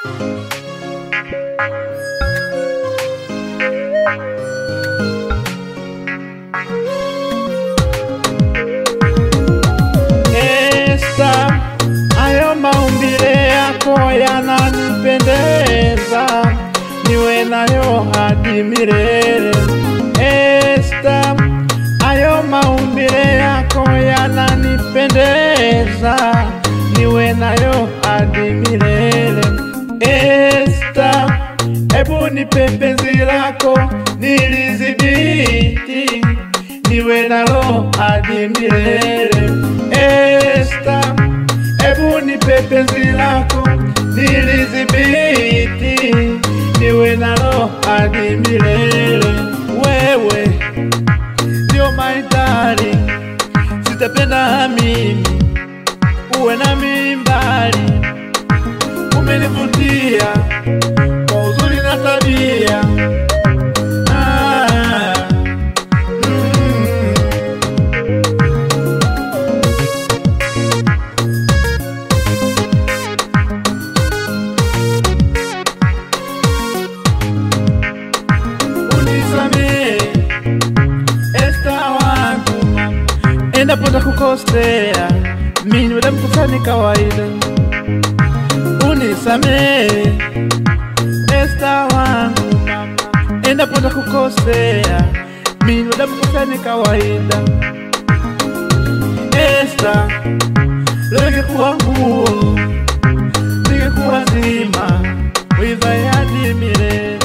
Esta, hayo maumbile yako yananipendeza, niwe nayo hadi milele. Esta, hayo maumbile yako yananipendeza, niwe nayo hadi milele. Esta, hebu nipe penzi lako nilizibiti, niwe nalo hadi milele. Esta, hebu nipe penzi lako nilizibiti, niwe nalo hadi milele. Wewe ndio my darling, sitapenda mimi uwe na mimbali, umenivutia kwa uzuri na tabia ah, mm. unisamehe Esta wangu mama, endapo nitakukosea, mimi ni mkosa ni kawaida. Unisamehe Esta wangu mama, endapo nitakukosea, mimi ni mkosa ni kawaida. Esta, leo ingekuwa nguo, ningekuwa zima, wivae hadi milele.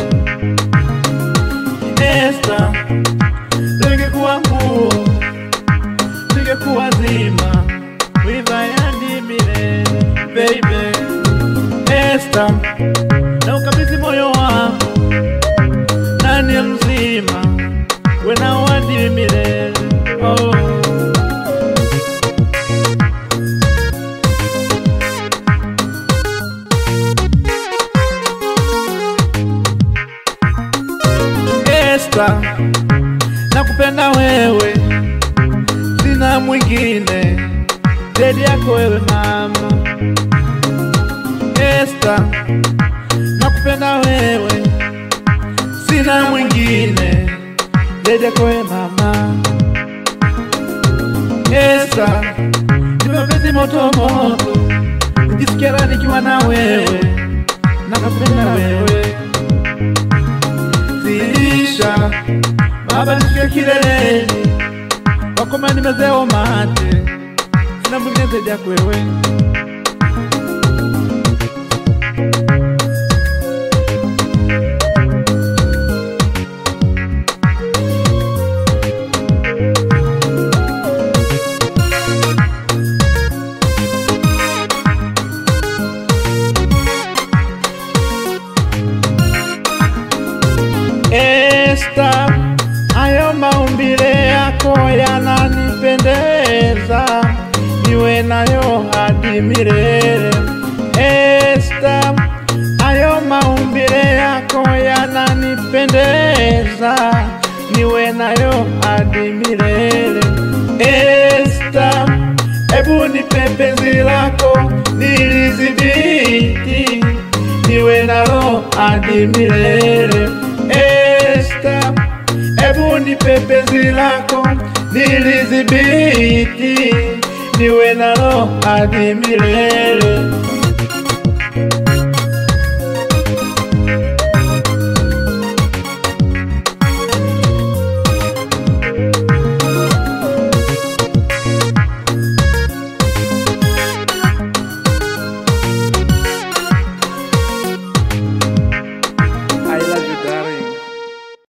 Esta, ningekuwa nguo, ningekuwa zima, wivae hadi milele. Baby, Esta, na ukabidhi moyo wangu, nani ya mzima, wena hadi milele. Oh. Esta, nakupenda wewe, sina mwingine zaidi yako wewe mama. Esta, nakupenda wewe, sina mwingine zaidi yako wewe mama. Esta, ni mapenzi moto moto, nijisikia raha nikiwa na wewe, nakupenda wewe zilisha baba nifike kileleni wakoma nimezeo mate sina mwingine zaidi yako wewe Esta, hayo maumbile yako yananipendeza, niwe nayo hadi milele. Esta, hayo maumbile yako yananipendeza, niwe nayo hadi milele. Esta, hebu nipe penzi lako nilizibiti, niwe nalo hadi milele. Esta, hebu nipe penzi lako nilizibiti, niwe nalo hadi milele.